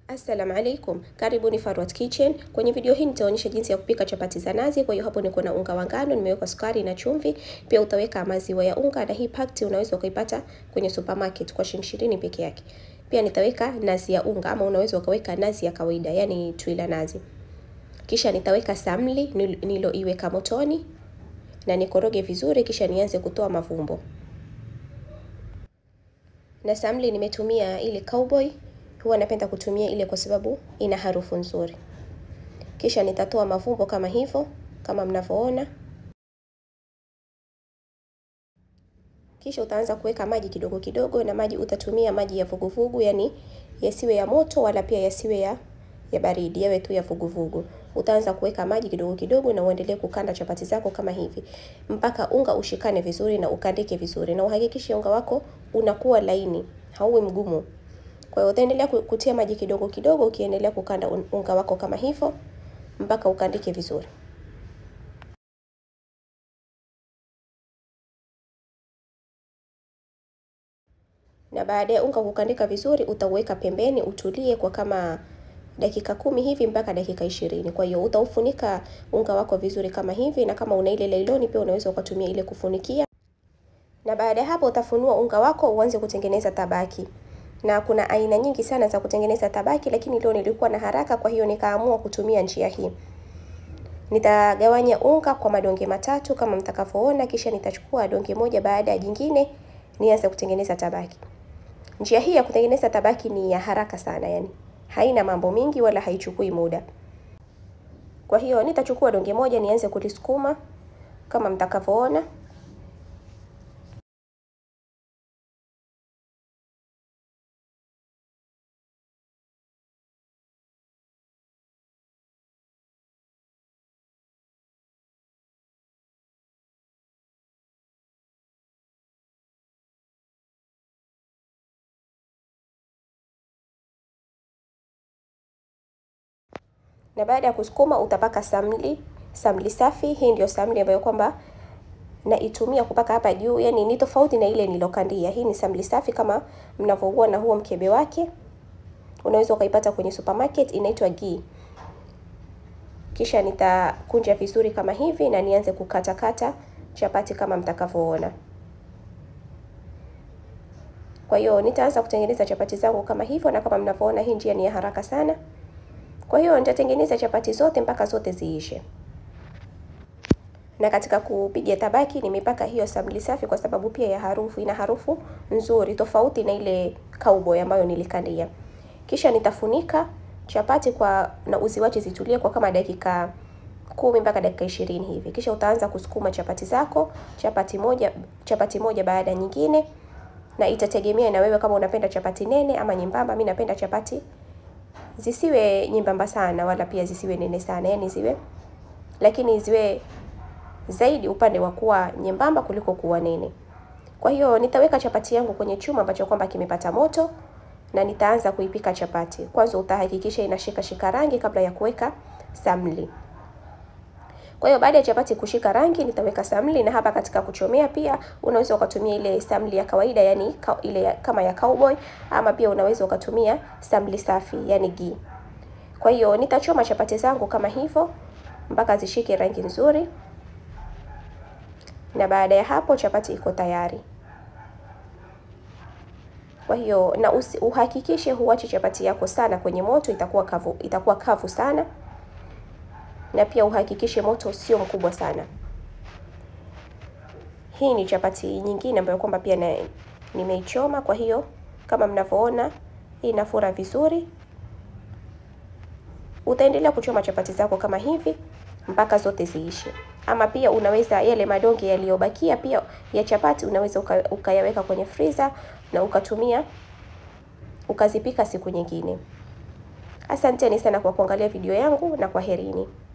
Assalamu alaikum, karibuni Farwat Kitchen. Kwenye video hii nitaonyesha jinsi ya kupika chapati za nazi. Kwa hiyo hapo niko na unga wa ngano, nimeweka sukari na chumvi, pia utaweka maziwa ya unga, na hii pakti unaweza ukaipata kwenye supermarket kwa shilingi ishirini peke yake. Pia nitaweka nazi ya unga, ama unaweza ukaweka nazi ya kawaida, yani twila nazi. Kisha nitaweka samli niloiweka motoni na nikoroge vizuri, kisha nianze kutoa mavumbo. Na samli nimetumia ile cowboy huwa napenda kutumia ile kwa sababu ina harufu nzuri. Kisha nitatoa mavumbo kama hivyo, kama mnavyoona. Kisha utaanza kuweka maji kidogo kidogo, na maji utatumia maji ya vuguvugu, yani yasiwe ya moto wala pia yasiwe ya ya baridi, yawe tu ya vuguvugu. Utaanza kuweka maji kidogo kidogo, na uendelee kukanda chapati zako kama hivi mpaka unga ushikane vizuri na ukandike vizuri, na uhakikishe unga wako unakuwa laini, hauwi mgumu. Kwa hiyo utaendelea kutia maji kidogo kidogo, ukiendelea kukanda unga wako kama hivyo mpaka ukandike vizuri. Na baada ya unga kukandika vizuri, utauweka pembeni utulie kwa kama dakika kumi hivi mpaka dakika ishirini. Kwa hiyo utaufunika unga wako vizuri kama hivi, na kama una ile lailoni pia unaweza ukatumia ile kufunikia. Na baada ya hapo utafunua unga wako uanze kutengeneza tabaki na kuna aina nyingi sana za kutengeneza tabaki, lakini leo nilikuwa na haraka, kwa hiyo nikaamua kutumia njia hii. Nitagawanya unga kwa madonge matatu kama mtakavyoona, kisha nitachukua donge moja baada ya jingine nianze kutengeneza tabaki. Njia hii ya kutengeneza tabaki ni ya haraka sana, yani haina mambo mingi wala haichukui muda. Kwa hiyo nitachukua donge moja nianze kulisukuma kama mtakavyoona. na baada ya kusukuma utapaka samli, samli safi. Hii ndio samli ambayo kwamba naitumia kupaka hapa juu, yani ni tofauti na ile nilokandia. Hii ni samli safi kama mnavyoona na huo mkebe wake, unaweza ukaipata kwenye supermarket, inaitwa ghee. Kisha nitakunja vizuri kama hivi na nianze kukatakata chapati kama mtakavyoona. Kwa hiyo nitaanza kutengeneza chapati zangu kama hivyo, na kama mnavyoona hii njia ni ya haraka sana. Kwa hiyo nitatengeneza chapati zote mpaka zote ziishe. Na katika kupiga tabaki nimepaka hiyo samli safi kwa sababu pia ya harufu, ina harufu nzuri tofauti na ile cowboy ambayo nilikandia. Kisha nitafunika chapati kwa na uziwache zitulie kwa kama dakika kumi mpaka dakika ishirini hivi. Kisha utaanza kusukuma chapati zako, chapati moja chapati moja baada nyingine, na itategemea na wewe kama unapenda chapati nene ama nyembamba. Mimi napenda chapati zisiwe nyembamba sana wala pia zisiwe nene sana, yani ziwe lakini ziwe zaidi upande wa kuwa nyembamba kuliko kuwa nene. Kwa hiyo nitaweka chapati yangu kwenye chuma ambacho kwamba kimepata moto na nitaanza kuipika chapati. Kwanza utahakikisha inashika shika rangi kabla ya kuweka samli. Kwa hiyo baada ya chapati kushika rangi nitaweka samli, na hapa katika kuchomea pia unaweza ukatumia ile samli ya kawaida, yani ile kama ya cowboy, ama pia unaweza ukatumia samli safi, yani ghee. Kwa hiyo nitachoma chapati zangu kama hivyo mpaka zishike rangi nzuri, na baada ya hapo chapati iko tayari. Kwa hiyo na usi, uhakikishe huachi chapati yako sana kwenye moto, itakuwa kavu, itakuwa kavu sana na pia uhakikishe moto sio mkubwa sana. Hii ni chapati nyingine ambayo kwamba pia na nimeichoma. Kwa hiyo kama mnavyoona hii inafura vizuri. Utaendelea kuchoma chapati zako kama hivi mpaka zote ziishe, ama pia unaweza yale madonge yaliyobakia pia ya chapati unaweza uka, ukayaweka kwenye freezer na ukatumia ukazipika siku nyingine. Asanteni sana kwa kuangalia video yangu na kwaherini.